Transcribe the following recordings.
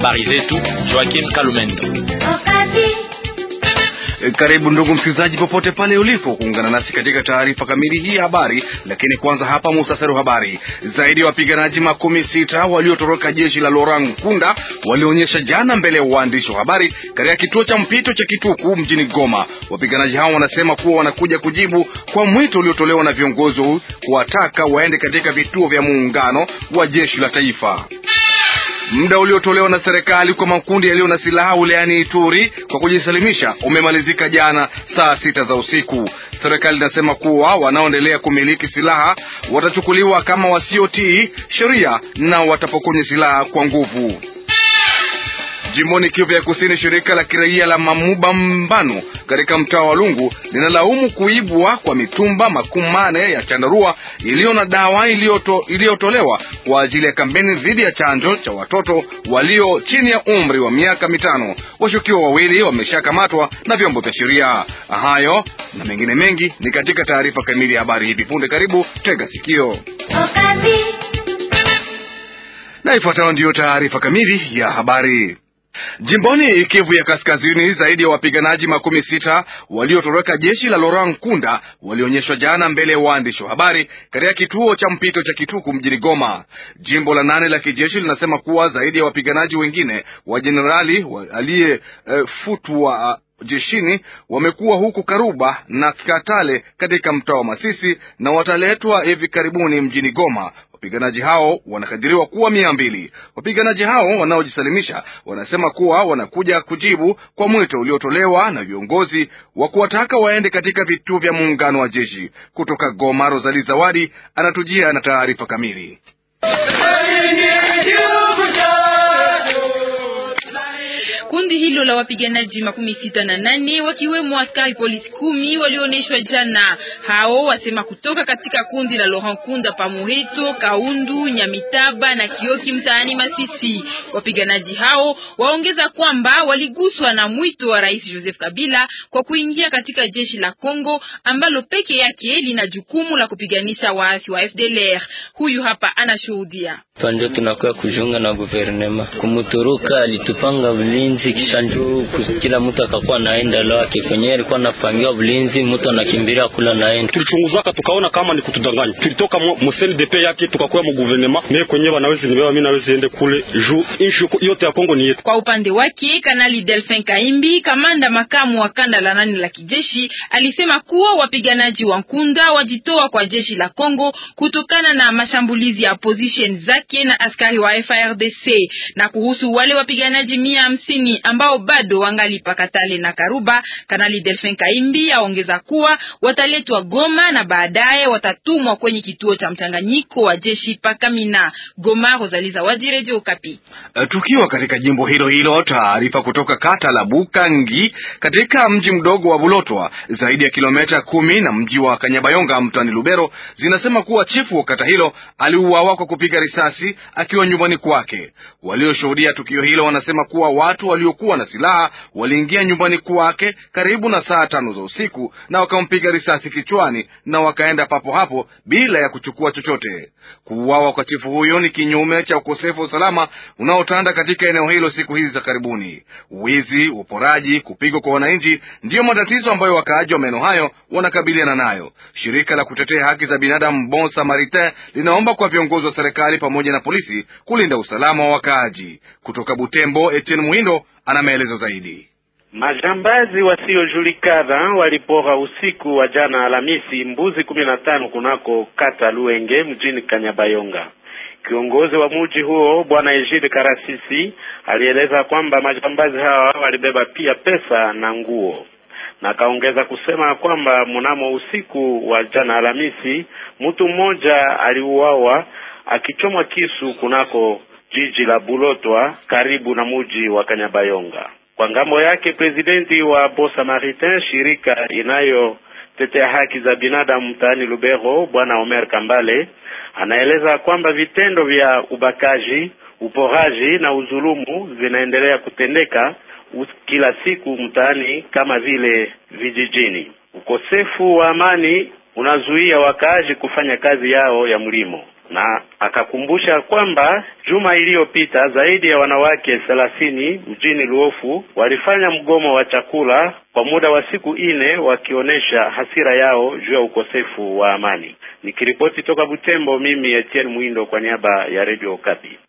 habari zetu Joakim Kalumendo. Karibu ndugu msikilizaji, popote pale ulipo kuungana nasi katika taarifa kamili hii ya habari. Lakini kwanza hapa muhtasari wa habari. Zaidi ya wapiganaji makumi sita waliotoroka jeshi la Laurent Nkunda walionyesha jana mbele ya uandishi wa habari katika kituo cha mpito cha Kituku mjini Goma. Wapiganaji hao wanasema kuwa wanakuja kujibu kwa mwito uliotolewa na viongozi kuwataka waende katika vituo vya muungano wa jeshi la taifa. Muda uliotolewa na serikali kwa makundi yaliyo na silaha wilayani Ituri kwa kujisalimisha umemalizika jana saa sita za usiku. Serikali inasema kuwa wanaoendelea kumiliki silaha watachukuliwa kama wasiotii sheria na watapokonywa silaha kwa nguvu. Jimboni Kivu ya Kusini, shirika la kiraia la Mamuba Mbano katika mtaa wa Lungu linalaumu kuibwa kwa mitumba makumi mane ya chandarua iliyo na dawa iliyotolewa kwa ajili ya kampeni dhidi ya chanjo cha watoto walio chini ya umri wa miaka mitano. Washukiwa wawili wameshakamatwa na vyombo vya sheria. Hayo na mengine mengi ni katika taarifa kamili ya habari hivi punde. Karibu, tega sikio na ifuatayo ndiyo taarifa kamili ya habari. Jimboni Kivu ya Kaskazini, zaidi ya wapiganaji makumi sita waliotoroka jeshi la Laurent Nkunda walionyeshwa jana mbele ya waandishi wa habari katika kituo cha mpito cha Kituku mjini Goma. Jimbo la nane la kijeshi linasema kuwa zaidi ya wapiganaji wengine wa jenerali aliyefutwa uh, jeshini wamekuwa huku Karuba na Katale katika mtaa wa Masisi na wataletwa hivi karibuni mjini Goma. Wapiganaji hao wanakadiriwa kuwa mia mbili. Wapiganaji hao wanaojisalimisha wanasema kuwa wanakuja kujibu kwa mwito uliotolewa na viongozi wa kuwataka waende katika vituo vya muungano wa jeshi. Kutoka Goma, Rosali Zawadi anatujia na taarifa kamili. Kundi hilo la wapiganaji makumi sita na nane wakiwemo askari polisi kumi walioneshwa jana. Hao wasema kutoka katika kundi la Laurent Kunda Pamuheto, Kaundu, Nyamitaba na Kioki mtaani Masisi. Wapiganaji hao waongeza kwamba waliguswa na mwito wa Rais Joseph Kabila kwa kuingia katika jeshi la Kongo ambalo peke yake lina jukumu la kupiganisha waasi wa FDLR. Huyu hapa anashuhudia. Ndio tunakuwa kujiunga na guvernema kumuturuka, alitupanga ulinzi kisha njoo kila mtu akakuwa naenda lake kwenye alikuwa anapangiwa ulinzi, mtu anakimbilia kula naenda. Tulichunguzaka tukaona kama ni kutudanganya, tulitoka mu CNDP yake tukakuwa mu guvernema mimi kwenye wanawezi nibewa mimi nawezi ende kule juu inshu yote ya Kongo ni yetu. Kwa upande wake Kanali Delphin Kaimbi, kamanda makamu wa kanda la nane la kijeshi, alisema kuwa wapiganaji wa Nkunda wajitoa kwa jeshi la Kongo kutokana na mashambulizi ya opposition zake na askari wa FARDC. Na kuhusu wale wapiganaji mia hamsini ambao bado wangali Pakatale na Karuba, Kanali Delphin Kaimbi aongeza kuwa wataletwa Goma na baadaye watatumwa kwenye kituo cha mchanganyiko wa jeshi Pakamina. Goma, Rosalie Zawadi, Radio Okapi. Tukiwa katika jimbo hilo hilo, taarifa kutoka kata la Bukangi katika mji mdogo wa Bulotwa, zaidi ya kilomita kumi na mji wa Kanyabayonga mtani Lubero, zinasema kuwa chifu wa kata hilo aliuawa kwa kupiga risasi akiwa nyumbani kwake. Walioshuhudia tukio hilo wanasema kuwa watu waliokuwa na silaha waliingia nyumbani kwake karibu na saa tano za usiku na wakampiga risasi kichwani na wakaenda papo hapo bila ya kuchukua chochote. Kuuawa kwa chifu huyo ni kinyume cha ukosefu wa usalama unaotanda katika eneo hilo siku hizi za karibuni. Wizi, uporaji, kupigwa kwa wananchi ndiyo matatizo ambayo wakaaji wa maeneo hayo wanakabiliana nayo. Shirika la kutetea haki za binadamu Bon Samaritain linaomba kwa viongozi wa serikali pamoja na polisi kulinda usalama wa wakaaji. Kutoka Butembo, Etienne Muhindo ana maelezo zaidi. Majambazi wasiojulikana walipora usiku wa jana Alhamisi mbuzi kumi na tano kunako kata Luenge mjini Kanyabayonga. Kiongozi wa mji huo Bwana Ejide Karasisi alieleza kwamba majambazi hawa walibeba pia pesa na nguo, na akaongeza kusema kwamba mnamo usiku wa jana Alhamisi mtu mmoja aliuawa akichomwa kisu kunako jiji la Bulotwa karibu na mji wa Kanyabayonga. Kwa ngambo yake, presidenti wa Bon Samaritain, shirika inayotetea haki za binadamu mtaani Lubero, bwana Omer Kambale anaeleza kwamba vitendo vya ubakaji, uporaji na udhulumu vinaendelea kutendeka kila siku mtaani kama vile vijijini. Ukosefu wa amani unazuia wakaaji kufanya kazi yao ya mlimo. na akakumbusha kwamba juma iliyopita zaidi ya wanawake thelathini mjini Luofu walifanya mgomo wa chakula kwa muda wa siku nne wakionyesha hasira yao juu ya ukosefu wa amani. Nikiripoti toka Butembo, mimi Etienne Mwindo kwa niaba ya Radio Okapi.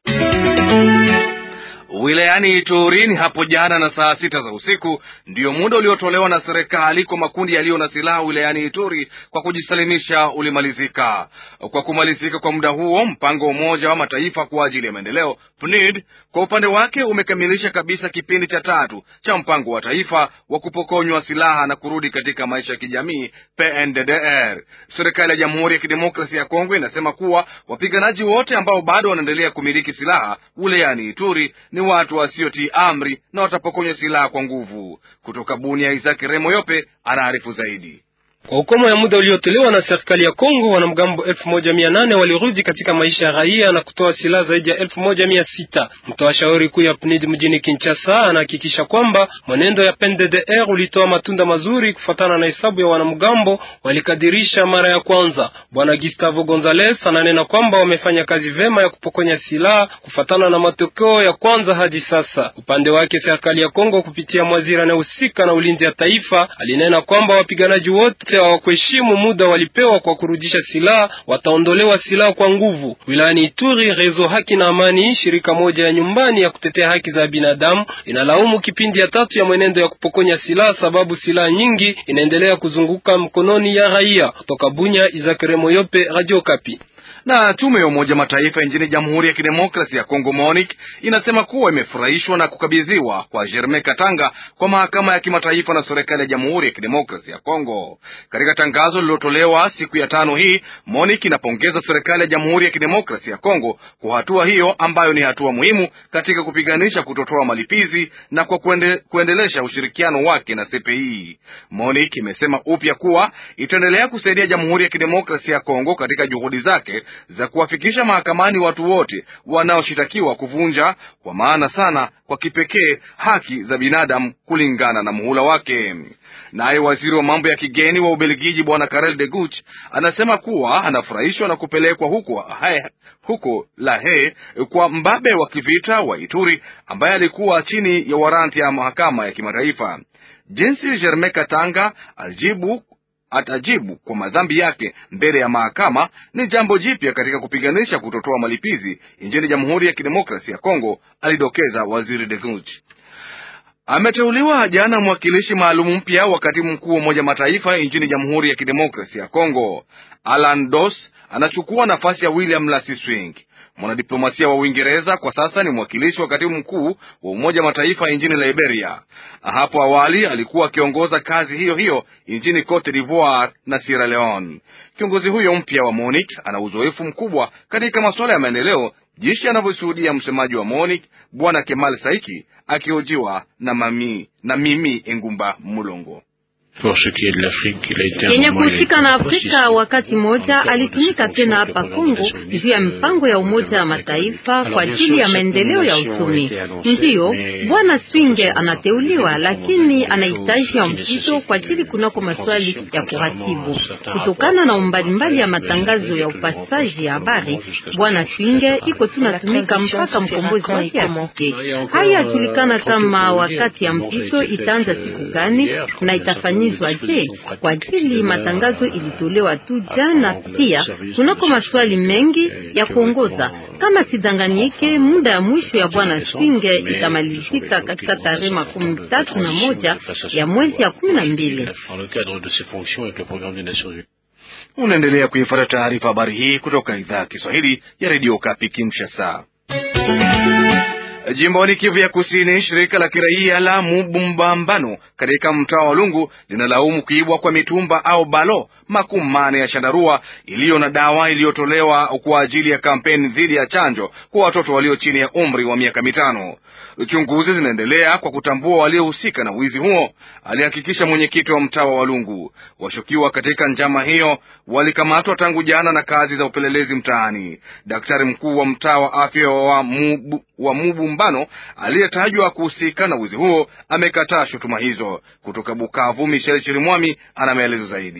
Wilayani Ituri ni hapo jana na saa sita za usiku ndiyo muda uliotolewa na serikali kwa makundi yaliyo na silaha wilayani Ituri kwa kujisalimisha ulimalizika. Kwa kumalizika kwa muda huo, mpango wa Umoja wa Mataifa kwa ajili ya maendeleo PNID kwa upande wake umekamilisha kabisa kipindi cha tatu cha mpango wa taifa wa kupokonywa silaha na kurudi katika maisha ya kijamii PNDDR. Serikali ya Jamhuri ya Kidemokrasia ya Kongo inasema kuwa wapiganaji wote ambao bado wanaendelea kumiliki silaha wilayani Ituri ni watu wasiotii amri na watapokonywa silaha kwa nguvu. Kutoka Bunia, Isaki Remo Yope anaarifu zaidi. Kwa ukomo ya muda uliotolewa na serikali ya Kongo, wanamgambo elfu moja mia nane walirudi katika maisha ya raia na kutoa silaha zaidi ya elfu moja mia sita. Mtoa shauri kuu ya PNID mjini Kinshasa anahakikisha kwamba mwenendo ya PNDDR ulitoa matunda mazuri kufuatana na hesabu ya wanamgambo walikadirisha mara ya kwanza. Bwana Gustavo Gonzales ananena kwamba wamefanya kazi vema ya kupokonya silaha kufuatana na matokeo ya kwanza hadi sasa. Upande wake serikali ya Kongo kupitia mwaziri anayehusika na ulinzi ya taifa alinena kwamba wapiganaji wote hawakuheshimu muda walipewa kwa kurudisha silaha wataondolewa silaha kwa nguvu. Wilayani Ituri, Rezo Haki na Amani, shirika moja ya nyumbani ya kutetea haki za binadamu, inalaumu kipindi ya tatu ya mwenendo ya kupokonya silaha, sababu silaha nyingi inaendelea kuzunguka mkononi ya raia. Kutoka Bunya, Izakire Moyope, Radio Kapi na tume ya Umoja Mataifa nchini Jamhuri ya Kidemokrasi ya Kongo MONUC inasema kuwa imefurahishwa na kukabidhiwa kwa Germain Katanga kwa mahakama ya kimataifa na serikali ya Jamhuri ya Kidemokrasi ya Kongo. Katika tangazo lililotolewa siku ya tano hii, MONUC inapongeza serikali ya Jamhuri ya Kidemokrasi ya Kongo kwa hatua hiyo ambayo ni hatua muhimu katika kupiganisha kutotoa malipizi na kwa kuende, kuendelesha ushirikiano wake na CPI. MONUC imesema upya kuwa itaendelea kusaidia Jamhuri ya Kidemokrasi ya Kongo katika juhudi zake za kuwafikisha mahakamani watu wote wanaoshitakiwa kuvunja kwa maana sana kwa kipekee haki za binadamu kulingana na muhula wake. Naye waziri wa mambo ya kigeni wa Ubelgiji Bwana Karel de Gucht anasema kuwa anafurahishwa na kupelekwa huko hae, huko Lahe kwa mbabe wa kivita wa Ituri ambaye alikuwa chini ya waranti ya mahakama ya kimataifa. Jinsi Germain Katanga alijibu atajibu kwa madhambi yake mbele ya mahakama ni jambo jipya katika kupiganisha kutotoa malipizi nchini Jamhuri ya Kidemokrasia ya Kongo, alidokeza waziri de Gucht. Ameteuliwa jana mwakilishi maalum mpya wa katibu mkuu wa Umoja Mataifa nchini Jamhuri ya Kidemokrasia ya Kongo. Alan Dos anachukua nafasi ya William Lasiswing. Mwanadiplomasia wa Uingereza kwa sasa ni mwakilishi wa katibu mkuu wa Umoja Mataifa nchini Liberia. Hapo awali alikuwa akiongoza kazi hiyo hiyo nchini Cote d'Ivoire na Sierra Leone. Kiongozi huyo mpya wa MONUC ana uzoefu mkubwa katika masuala ya maendeleo, jinsi anavyoshuhudia msemaji wa MONUC Bwana Kemal Saiki akihojiwa na mami na mimi Engumba Mulongo. Yenye kuhusika na Afrika wakati moja alitumika tena hapa Kongo juu ya mpango ya Umoja wa Mataifa kwa ajili ya maendeleo ya uchumi. Ndiyo bwana Swinge anateuliwa, lakini anahitaji ya mpito kwa ajili kunako maswali ya kuratibu. Kutokana na umbali mbali ya matangazo ya upasaji ya habari, bwana Swinge iko tunatumika mpaka mkombozi wake afike. Haya yajulikana kama wakati ya mpito itaanza siku gani na itafanyika Je, kwa ajili matangazo ilitolewa tu jana. Pia kunako maswali mengi ya kuongoza. Kama sidanganyike, muda ya mwisho ya bwana Swinge itamalizika katika tarehe makumi tatu na moja ya mwezi ya kumi na mbili. Unaendelea kuifuata taarifa habari hii kutoka idhaa ya Kiswahili ya redio Kapi Kinshasa. Jimboni Kivu ya Kusini, shirika la kiraia la Mubumbambano katika mtaa wa Lungu linalaumu kuibwa kwa mitumba au balo makumi mane ya chandarua iliyo na dawa iliyotolewa kwa ajili ya kampeni dhidi ya chanjo kwa watoto walio chini ya umri wa miaka mitano. Uchunguzi zinaendelea kwa kutambua waliohusika na wizi huo, alihakikisha mwenyekiti wa mtaa wa Walungu. Washukiwa katika njama hiyo walikamatwa tangu jana na kazi za upelelezi mtaani. Daktari mkuu wa mtaa wa afya wa Mubu, wa Mubumbano aliyetajwa kuhusika na wizi huo amekataa shutuma hizo. Kutoka Bukavu, Michel Chirimwami ana maelezo zaidi.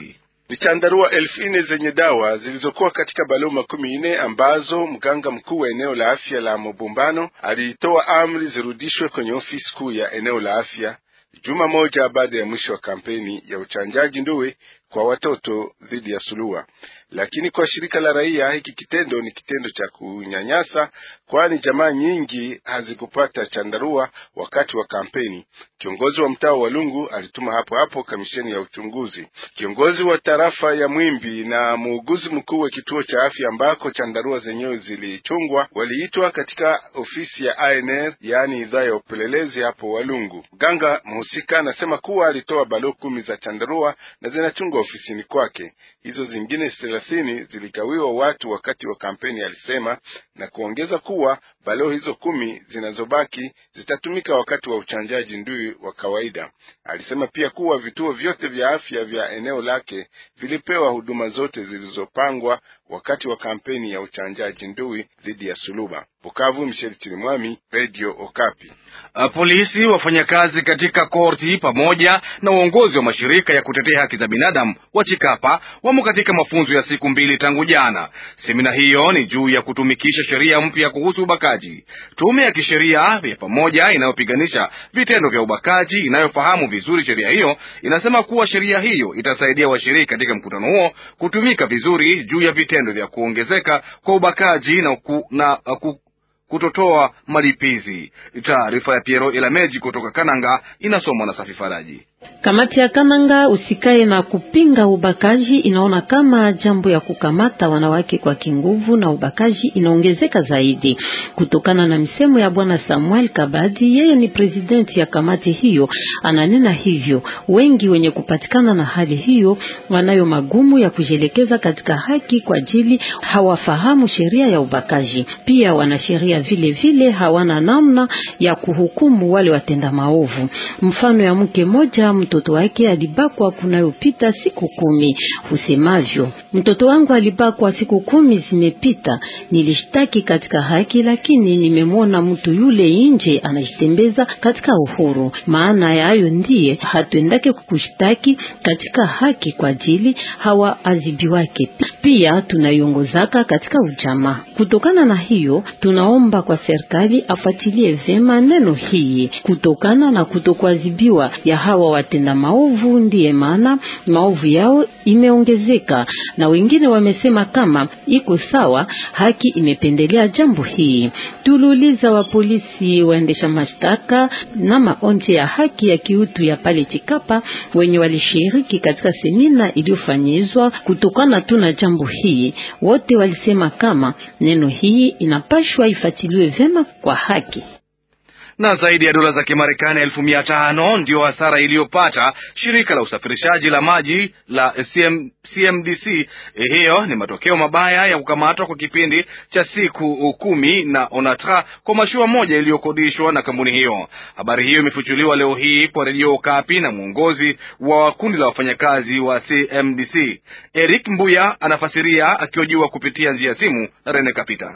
Ni chandarua elfu nne zenye dawa zilizokuwa katika baloo makumi nne ambazo mganga mkuu wa eneo la afya la Mobumbano alitoa amri zirudishwe kwenye ofisi kuu ya eneo la afya juma moja baada ya mwisho wa kampeni ya uchanjaji ndui kwa watoto dhidi ya sulua. Lakini kwa shirika la raia, hiki kitendo ni kitendo cha kunyanyasa, kwani jamaa nyingi hazikupata chandarua wakati wa kampeni. Kiongozi wa mtaa wa Lungu alituma hapo hapo kamisheni ya uchunguzi. Kiongozi wa tarafa ya Mwimbi na muuguzi mkuu wa kituo cha afya ambako chandarua zenyewe zilichungwa waliitwa katika ofisi ya ANR, yaani idhaa ya upelelezi hapo Walungu. Mganga mhusika anasema kuwa alitoa baloo kumi za chandarua na zinachungwa ofisini kwake. Hizo zingine thelathini ziligawiwa watu wakati wa kampeni, alisema na kuongeza kuwa baloo hizo kumi zinazobaki zitatumika wakati wa uchanjaji ndui wa kawaida. Alisema pia kuwa vituo vyote vya afya vya eneo lake vilipewa huduma zote zilizopangwa wakati wa kampeni ya uchanjaji ndui dhidi ya suluba. Bukavu, Michel Chirimwami, Radio Okapi. Polisi, wafanyakazi katika korti pamoja na uongozi wa mashirika ya kutetea haki za binadamu wa Chikapa wamo katika mafunzo ya siku mbili tangu jana. Semina hiyo ni juu ya kutumikisha sheria mpya kuhusu ubakaji. Tume ya kisheria ya pamoja inayopiganisha vitendo vya ubakaji inayofahamu vizuri sheria hiyo inasema kuwa sheria hiyo itasaidia washiriki katika mkutano huo kutumika vizuri juu ya vitendo vya kuongezeka kwa ubakaji na, ku, na ku, kutotoa malipizi. Taarifa ya Piero Ilameji kutoka Kananga inasomwa na Safi Faraji. Kamati ya Kananga usikae na kupinga ubakaji inaona kama jambo ya kukamata wanawake kwa kinguvu na ubakaji inaongezeka zaidi, kutokana na misemo ya bwana Samuel Kabadi. Yeye ni presidenti ya kamati hiyo, ananena hivyo. Wengi wenye kupatikana na hali hiyo wanayo magumu ya kujielekeza katika haki kwa ajili hawafahamu sheria ya ubakaji. Pia wanasheria vile vile hawana namna ya kuhukumu wale watenda maovu. Mfano ya mke moja mtoto wake alibakwa kunayopita siku kumi. Usemavyo, mtoto wangu alibakwa siku kumi zimepita, nilishtaki katika haki, lakini nimemwona mtu yule nje anajitembeza katika uhuru. Maana ya hayo ndiye hatuendake kushtaki katika haki kwa ajili hawa azibi wake. Pia tunaiongozaka katika ujamaa. Kutokana na hiyo, tunaomba kwa serikali afuatilie vema neno hii kutokana na kutokuadhibiwa ya hawa watenda maovu, ndiye maana maovu yao imeongezeka, na wengine wamesema kama iko sawa, haki imependelea jambo hii. Tuliuliza wa polisi, waendesha mashtaka na maonje ya haki ya kiutu ya pale Chikapa wenye walishiriki katika semina iliyofanyizwa kutokana tu na jambo hii, wote walisema kama neno hii inapashwa ifatiliwe vema kwa haki na zaidi ya dola za Kimarekani elfu mia tano ndiyo hasara iliyopata shirika la usafirishaji la maji la CM, CMDC. Hiyo ni matokeo mabaya ya kukamatwa kwa kipindi cha siku kumi na Onatra kwa mashua moja iliyokodishwa na kampuni hiyo. Habari hiyo imefuchuliwa leo hii kwa redio Okapi na mwongozi wa kundi la wafanyakazi wa CMDC Eric Mbuya anafasiria akiojiwa kupitia njia ya simu na Rene Kapita.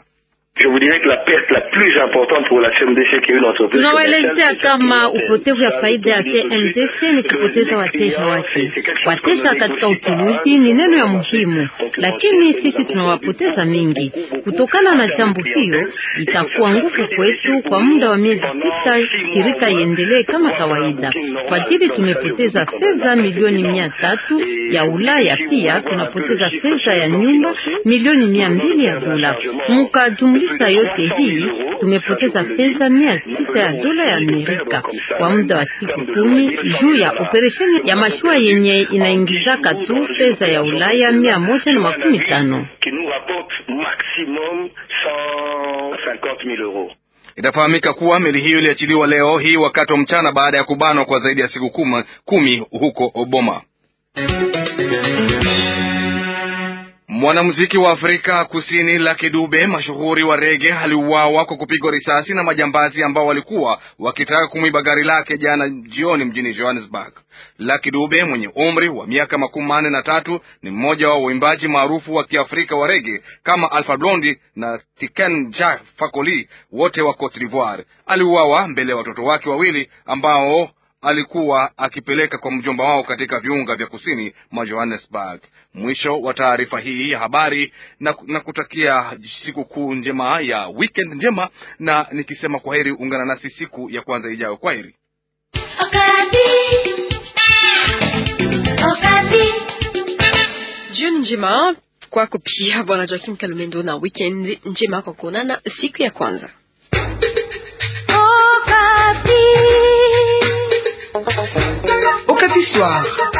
Tunawaelezea kama upotevu ya faida ya CMDC ni kupoteza wateja wake. Wateja katika uchuruzi ni neno ya muhimu, lakini sisi tunawapoteza mingi. Kutokana na jambo hiyo, itakuwa nguvu kwetu kwa muda wa miezi sita shirika iendelee kama kawaida. Kwa ajili tumepoteza fedha milioni mia tatu ya Ulaya, pia tunapoteza fedha ya nyumba milioni mia mbili ya dola mukajumlisha yote hii tumepoteza fedha mia sita ya dola ya Amerika kwa muda wa siku kumi juu ya operesheni ya mashua yenye inaingizaka tu fedha ya Ulaya mia moja na makumi tano. Itafahamika kuwa meli hiyo iliachiliwa leo hii wakati wa mchana baada ya kubanwa kwa zaidi ya siku kuma, kumi huko Oboma. Mwanamuziki wa Afrika Kusini Lucky Dube mashuhuri wa rege aliuawa kwa kupigwa risasi na majambazi ambao walikuwa wakitaka kumwiba gari lake jana jioni mjini Johannesburg. Lucky Dube mwenye umri wa miaka makumi manne na tatu ni mmoja wa waimbaji maarufu wa Kiafrika wa rege kama Alpha Blondy na Tiken Jah Fakoly wote wa Cote d'Ivoire. Aliuawa mbele ya watoto wake wawili ambao alikuwa akipeleka kwa mjomba wao katika viunga vya kusini mwa Johannesburg. Mwisho wa taarifa hii ya habari na, na kutakia siku kuu njema ya weekend njema, na nikisema kwa heri, ungana nasi siku ya kwanza ijayo. Kwa heri. Jioni njema kwako pia bwana Joakim Kalumendo, na weekend njema kwa kuonana siku ya kwanza. Okapi Soir.